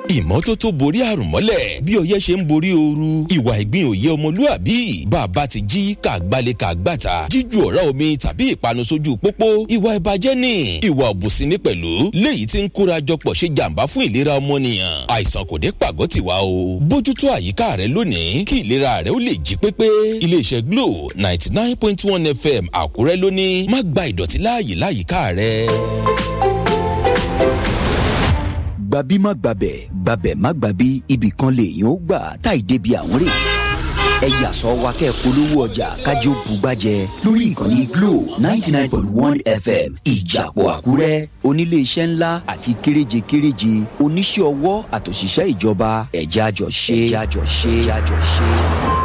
ìmọ́tótó borí àrùn mọ́lẹ̀ bí ọyẹ́ ṣe ń borí ooru ìwà ìgbín òye ọmọlúàbí bàbá ti jí kàgbálẹ̀ kàgbàtà jíju ọ̀rá omi tàbí ìpanu sójú pópó ìwà ìbàjẹ́ ni ìwà òbùsí ní pẹ̀lú léyìí tí ń kóra jọpọ̀ ṣe jàǹbá fún ìlera ọmọnìyàn àìsàn kò dé pàgọ́ tiwa o bójútó àyíká rẹ lónìí kí ìlera rẹ ó lè jí pépé iléeṣẹ́ glo ninety nine point one fm àkúrẹ́ lónìí má gba ìdọ̀tí láàyè láyìíká rẹ. gbabi má gbabẹ̀ gbabẹ̀ má gbabi ibì kan lèèyàn ó gbà táì débi àwọn rè ẹ yàsọ wa kẹ́ polówó ọjà kájí ó bugbájẹ lórí ìkànnì glo ninety nine point one fm ìjàpọ̀ àkúrẹ́ oníléeṣẹ́ ńlá àti kéréje kéréje oníṣẹ́ ọwọ́ àtòṣìṣẹ́ ìjọba ẹ̀já jọ ṣe ẹ̀já jọ ṣe ẹ̀já jọ ṣe.